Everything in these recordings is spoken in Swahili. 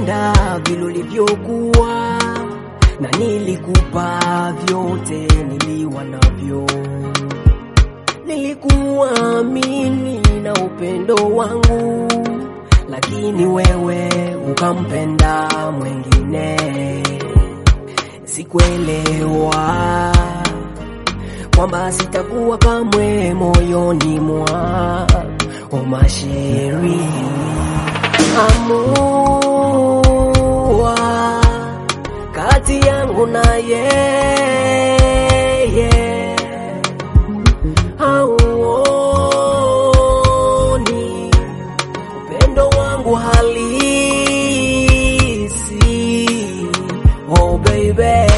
nakupenda vile ulivyokuwa, na nilikupa vyote niliwa navyo. Nilikuamini na upendo wangu, lakini wewe ukampenda mwengine. Sikuelewa kwamba sitakuwa kamwe moyoni mwa omasheri amua kati yangu na yeye auoni upendo wangu halisi oh baby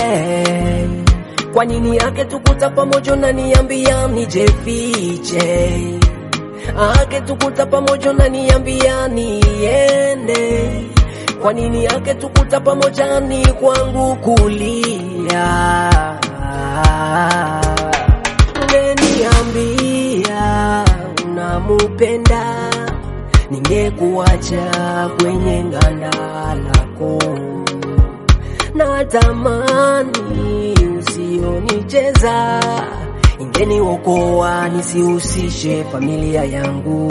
kwa nini yake tukuta pamoja na niambia nijefiche ake tukuta pamoja na niambia niende kwa nini yake tukuta pamoja ni kwangu kulia ungeniambia unamupenda ningekuacha kwenye nganda lako na tamani usionicheza ingeniokoa nisihusishe familia yangu.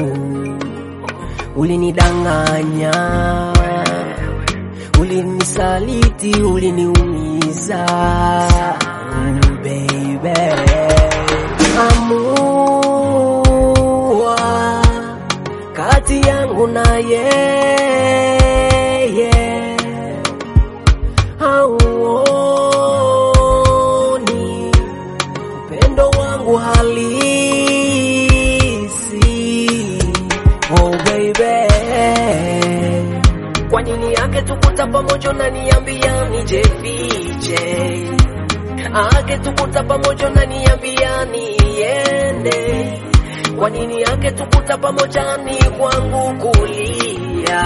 Ulinidanganya, ulinisaliti, uliniumiza mm, baby. Amua kati yangu na yeye hauoni upendo wangu halisi oh baby kwa nini yake tukuta pamoja na niambia nijefiche ake tukuta pamoja na niambia niende kwa nini yake tukuta pamoja ni kwangu kulia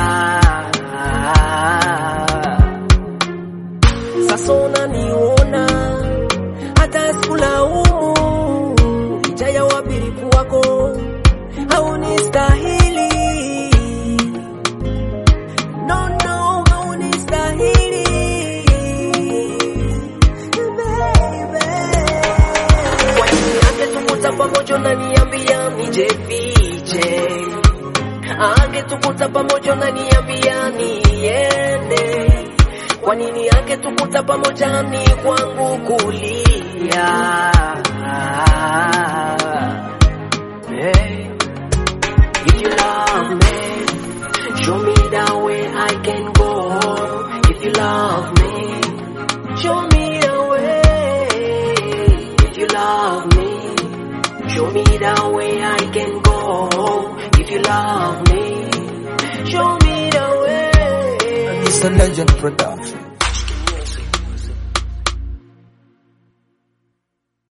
sasa unaniona hata sikulaumu licha ya uaminifu wako haunistahili no no haunistahili kwa nini yake tukuta pamoja na niambia nijefiche ake tukuta pamoja na niambia niende kwa nini yake tukuta pamoja ni kwangu kulia hey. If you love me, show me the way I can go. If you love me, show me the way. If you love me, show me the way I can go. If you love me, show me the way. It's a legend production.